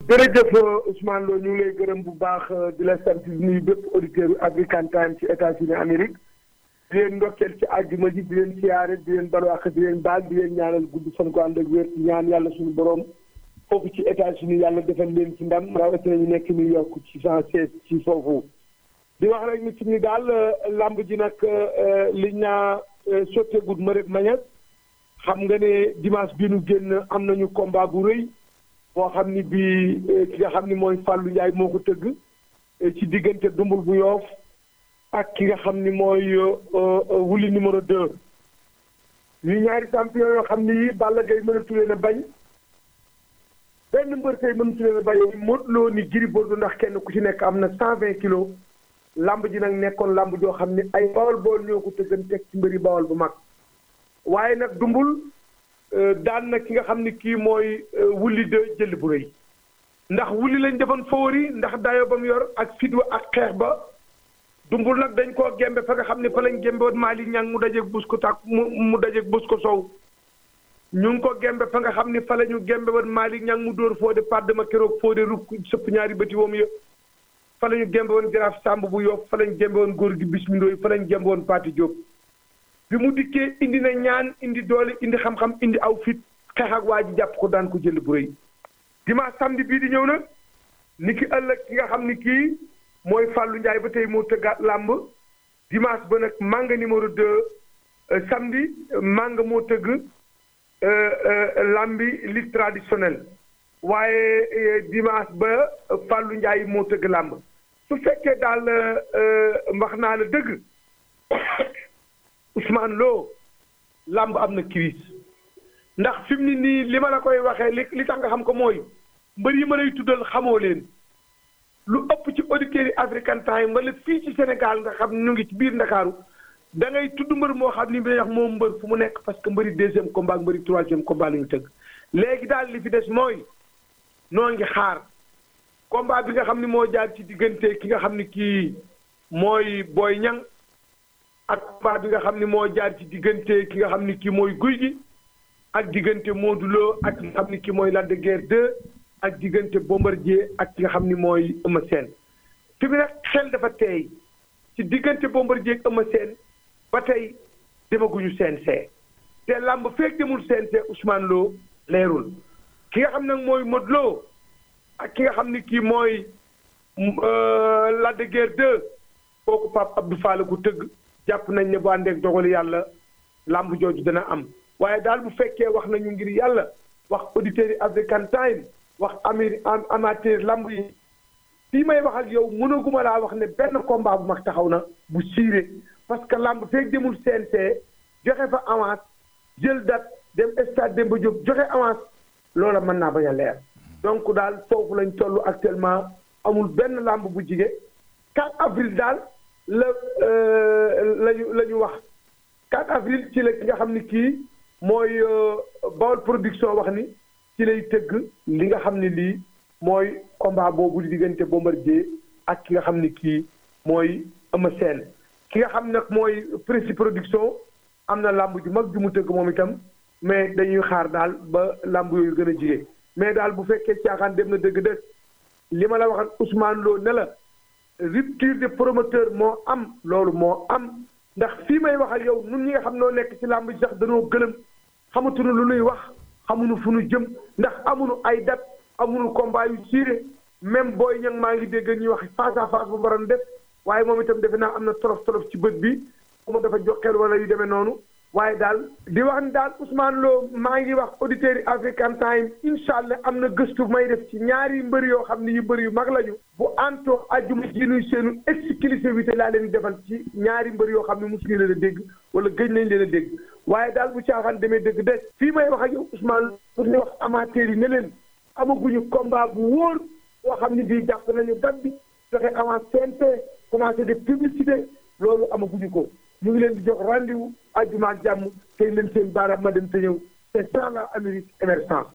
jërëjëf Ousmane Lo ñu ngi lay gërëm bu baax di la sant di nuyu bépp auditeur African Time ci États-Unis Amérique di leen ndokkeel ci àjjuma ji di leen siyaare di leen balwaax di leen baal di leen ñaanal gudd fan ko ànd ak wér ñaan yàlla suñu borom foofu ci États-Unis yàlla defal leen ci ndam rawatina ñu nekk New York ci cent seize ci foofu. di wax rek ni ci ni daal lamb ji nag liñ naa sotteegul ma rek mañas xam nga ne dimanche bi nu génn am nañu combat bu rëy. boo xam ni bii ki nga xam ni mooy Fallou Ndiaye moo ko tëgg ci diggante dumbul bu yoof ak ki nga xam ni mooy wuli numéro 2 ñu ñaari champion yoo xam ni yi Balla Gaye mënatu leen a bañ benn mbër tey mënatu leen a bañ Modou Lo ni Gris Bordeaux ndax kenn ku ci nekk am na cent vingt kilos lamb ji nag nekkoon lamb joo xam ni ay bawal bool ñoo ko tëggan teg ci mbëri bawal bu mag waaye nag dumbul daan na ki nga xam ni kii mooy wulli de jël bu rëy ndax wulli lañ defoon favori ndax dayo ba mu yor ak fitwa ak xeex ba dumbul nag dañ koo gembe fa nga xam ne fa lañ gembe woon Mali ñang mu dajeeg bus ko tàkk mu mu dajeeg bus ko sow ñu ngi ko gembe fa nga xam ne fa la ñu gembe woon Mali ñang mu dóor foo de padd ma keroog foo de rukk sëpp ñaari bëti woom yëpp fa la ñu gembe woon jaraaf sàmb bu yof fa lañ gembe woon góor gi bismindooy fa lañ gembe woon Pati Diop bi mu dikkee indi na ñaan indi doole indi xam-xam indi aw fit xeex ak waa ji jàpp ko daan ko jël bu rëy dimanche samedi bii di ñëw nag ni ki ëllëg ki nga xam ni kii mooy Fallou Ndiaye ba tey moo tëggaat làmb dimanche ba nag manga numéro 2 samedi manga moo tëgg làmbi lutte traditionnelle waaye dimanche ba Fallou Ndiaye moo tëgg làmb su fekkee daal wax naa la dëgg Ousmane Lo làmb am na crise ndax fi mu ne nii li ma la koy waxee li li tax nga xam ko mooy mbër yi ma lay tuddal xamoo leen lu ëpp ci auditeurs yi African Time wala fii ci Sénégal nga xam ñu ngi ci biir Ndakaaru da ngay tudd mbër moo xam ni bi wax moom mbër fu mu nekk parce que mbëri deuxième combat ak mbëri troisième combat la ñu tëgg léegi daal li fi des mooy noo ngi xaar combat bi nga xam ni moo jaar ci diggante ki nga xam ni kii mooy Boy Niang ak combat bi nga xam ni moo jaar ci diggante ki nga xam ni kii mooy guy gi ak diggante Modou Lo ak ki nga xam ni kii mooy Lac de Guiers 2 ak diggante Bombardier ak ki nga xam ni mooy Eumeu Sène fi mu nag xel dafa teey ci diggante Bombardier ak Eumeu Sène ba tey demaguñu CNG te làmb feek demul CNG Ousmane Lo leerul ki nga xam nag mooy Modou Lo ak ki nga xam ni kii mooy Lac de Guiers 2 kooku Pape Abdou Fall ko tëgg jàpp nañ ne bu àndeek dogali yàlla làmb jooju dana am waaye daal bu fekkee wax nañu ngir yàlla wax auditeurs yi African Time wax amir amateur lamb yi fii may wax ak yow mënaguma laa wax ne benn combat bu mag taxaw na bu siire parce que lamb feeg demul CNG joxe fa avance jël date dem stade Demba Diop joxe avance loola mën naa bañ a leer donc daal foofu lañ toll actuellement amul benn lamb bu jige 4 avril daal la lañu la ñu wax 4 avril ci la ki nga xam ni kii mooy Bawol production wax ni ci lay tëgg li nga xam ne lii mooy combat boobu di diggante Bombardier ak ki nga xam ne kii mooy Eumeu Sène ki nga xam nag mooy Prési production am na làmb ju mag ju mu tëgg moom itam mais dañuy xaar daal ba làmb yooyu gën a jige mais daal bu fekkee caaxaan dem na dëgg dëgg li ma la wax ak Ousmane Lo ne la rupture de promoteur moo am loolu moo am ndax fii may wax ak yow nun ñi nga xam noo nekk ci làmb ji sax dañoo gëlëm xamatuñu lu nuy wax xamuñu fu nu jëm ndax amuñu ay date amuñu combat yu siire même booy ñang maa ngi dégg ñuy wax face à face bu baroon def waaye moom itam defe naa am na tolof tolof ci bët bi moom dafa joxeel wala yu demee noonu waaye daal di wax ni daal Ousmane Lo maa ngi wax auditeurs yi African Time incha allah am na gëstu may def ci ñaari mbër yoo xam ne yu mbër yu mag lañu bu antoo ajjuma ji nuy seenu exclusivité laa leen defal ci ñaari mbër yoo xam ne mosuñu leen a dégg wala gëj nañ leen a dégg waaye daal bu caaxaan demee dëgg des fii may wax ak yow Ousmane pour ñu wax amateurs yi ne leen amaguñu combat bu wóor boo xam ne bii jàpp nañu date bi joxe avance CNP commencé de publicité loolu amaguñu ko ñu ngi leen di jox rendez-vous àjjuma ak jàmm tey leen seen baaraam ma dem te ñëw c'est ça la Amérique émergence